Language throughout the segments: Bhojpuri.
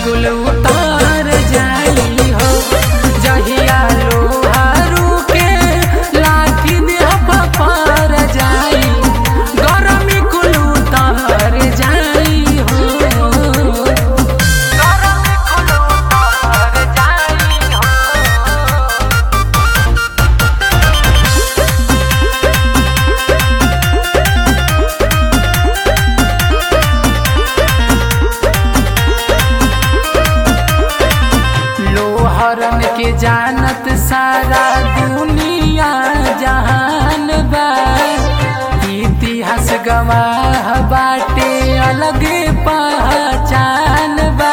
कुल उतार जाई हो जहिया लोहारू के लाठी देह पर जाई गरमी कुल उतार जाई हो गरमी कुल उतार जाई हो लोहरन के जानत सारा दुनिया जहान बा इतिहास गवाह बाटे अलगे पहचान बा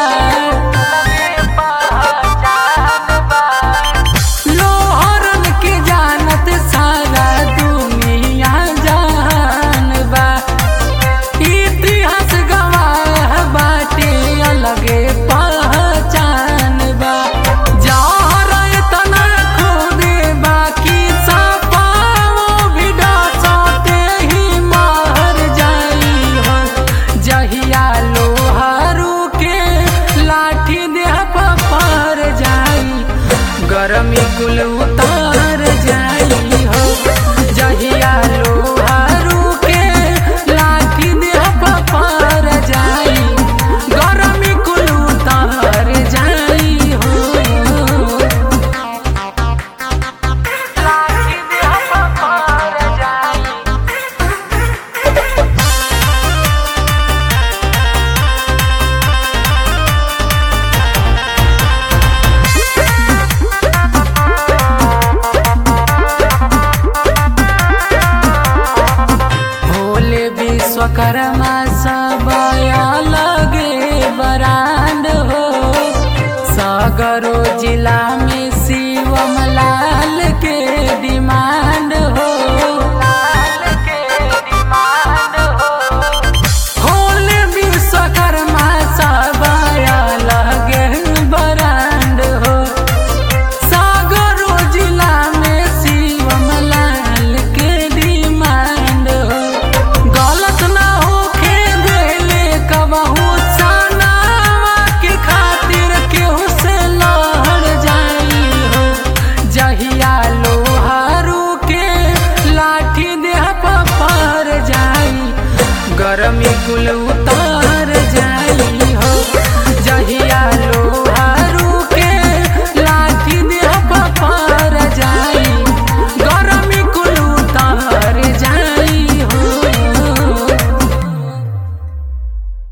लोहरन के जानत सारा दुनिया जहान बा इतिहास गवाह बाटे अलगे पहचान बा जहर इतना खुदे बाकी सपाओ भी डसते ही मार जाई हो जहिया लोहारू के लाठी देह पर जाई गरमी कुल उतार जाई हो जहिया लोहारू के लाठी देह पर जाई गरमी कुल उतार जाई हो लाठी देह पर जाई भोले विश्वकर्मा सब अलगे बरांड हो सगरो जिला में शिवमला